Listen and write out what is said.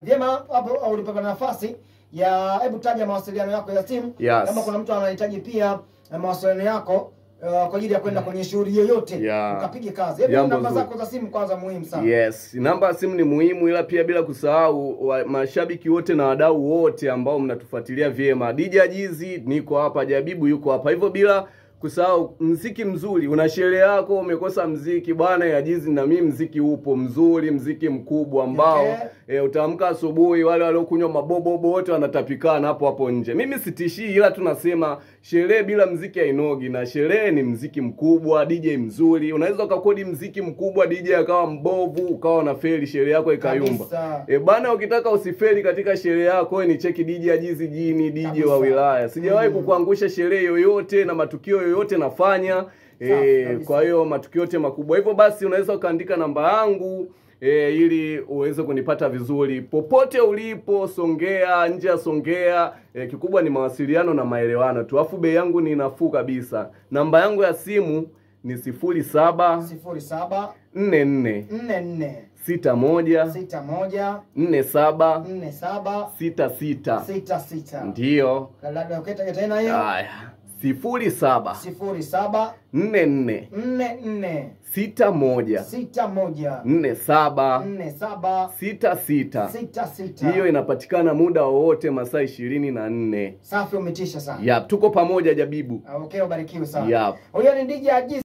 Vyema hapo ulipata nafasi ya hebu taja mawasiliano yako ya simu Yes. kama kuna mtu anahitaji pia eh, mawasiliano yako uh, kwa ajili ya kwenda kwenye shughuli yoyote Yeah. ukapige kazi. Hebu Jambo namba zuri. zako za simu kwanza muhimu sana. Yes, namba ya simu ni muhimu, ila pia bila kusahau wa, mashabiki wote na wadau wote ambao mnatufuatilia vyema. DJ Ajizi niko hapa, Jabibu yuko hapa, hivyo bila kusahau mziki mzuri. Una sherehe yako umekosa mziki bwana, ya Ajizi na mimi mziki upo mzuri, mziki mkubwa ambao Okay. e, utaamka asubuhi, wale waliokunywa mabobobo wote wanatapikana hapo hapo nje. Mimi sitishii, ila tunasema sherehe bila mziki hainogi, na sherehe ni mziki mkubwa, DJ mzuri. Unaweza ukakodi mziki mkubwa, DJ akawa mbovu, ukawa na feli, sherehe yako ikayumba. Kabisa. E bana, ukitaka usifeli katika sherehe yako, wewe ni cheki DJ Ajizi Jini, DJ Kabisa. wa wilaya. Sijawahi Mm. kukuangusha sherehe yoyote na matukio yoyote nafanya. Safi E, kabisa. kwa hiyo matukio yote makubwa. Hivyo basi unaweza ukaandika namba yangu e, ili uweze kunipata vizuri popote ulipo, Songea, nje ya Songea. E, kikubwa ni mawasiliano na maelewano tu, afu bei yangu ni nafuu kabisa. Namba yangu ya simu ni sifuri saba sifuri saba nne nne nne nne sita moja sita moja nne saba nne saba sita sita sita sita. ndiyo. Labda ukitaja tena hiyo Haya, sifuri saba sifuri saba nne nne nne nne sita moja sita moja nne saba nne saba sita sita. sita sita. Hiyo inapatikana muda wowote masaa ishirini na nne. Safi, umetisha sana. Yap, tuko pamoja Jabibu. Okay, ubarikiwe sana. Yap. Huyo ni DJ Ajizi.